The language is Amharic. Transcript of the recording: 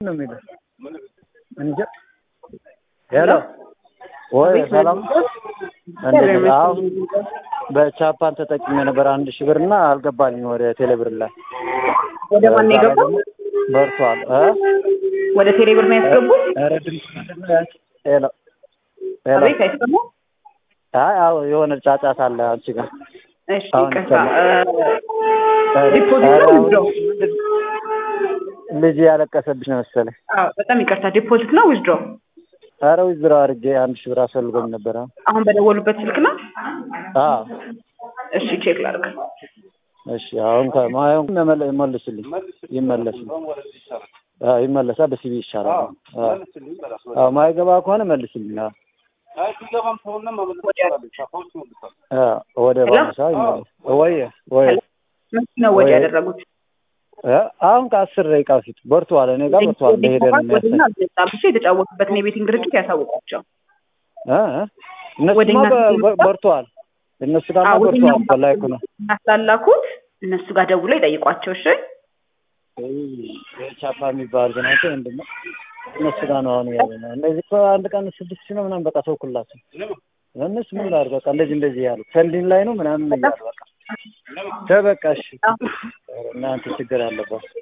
ነው የሚለው እንጃ። ሄሎ ወይ ሰላም እንዴት ነህ? አሁን በቻፓን ተጠቅሜ ነበር አንድ ሺህ ብር እና አልገባልኝ ወደ ቴሌብር ላይ ወደ ማን ነው የገባው? በርቷል እ ወደ ቴሌብር ነው ያስገቡት? ኧረ ድምፅ ምንድን ነው ያንቺ? ሄሎ ሄሎ አቤት አይሰማም? አይ አዎ የሆነ ጫጫታ አለ አንቺ ጋር እሺ አሁን ይቅርታ። ይሰማል። ዲፖዚት ኧረ ነው አሁን ዊዝድሮ? ልጅ ያለቀሰብሽ ነው መሰለኝ። አዎ በጣም ይቅርታ። ዲፖዚት ነው ዊዝድሮ? ኧረ ዊዝድሮ አድርጌ አንድ ሺህ ብር አስፈልጎኝ ነበር። አሁን አሁን በደወሉበት ስልክ ነው? አዎ እሺ ቼክ ላድርግ። እሺ አሁን ከማየው መመለ- ይመልስልኝ ይመለስልኝ። አዎ ይመለሳል። በሲቢ ይሻላል። አዎ አዎ ማይገባ ከሆነ መልስልኝ። አዎ አዎ ወደ ባንሳ ይመለስ ወይ ወይ መቼ ነው ወደ ወይ- ያደረጉት? እ አሁን ከአስር ደቂቃ በፊት በርቷል። እኔ ጋር በርቷል። እንደሄደ ነው የሚያሳይ ወደኛ አልመጣም። እሱ የተጫወቱበትን የቤቲንግ ድርጅት ያሳውቋቸው። እ እ እነሱማ ወደኛ በ- በ- ሲመጣ- በርቷል። እነሱ ጋርማ አዎ ወደኛ በርቷል። በላይኩ ነው ስላላኩት እነሱ ጋር ደውለው ይጠይቋቸው። እሺ ቻፓ የሚባል ግን አንተ ምንድን ነው እነሱ ጋር ነው አሁን ያለ ነው። እነዚህ እኮ አንድ ቀን ስድስት ሺህ ነው ምናምን በቃ ተውኩላቸው። እነሱ ምን ላድርግ በቃ እንደዚህ እንደዚህ ያሉ ፈንዲን ላይ ነው ምናምን እያሉ በቃ ተበቃ እሺ እናንተ ችግር አለባት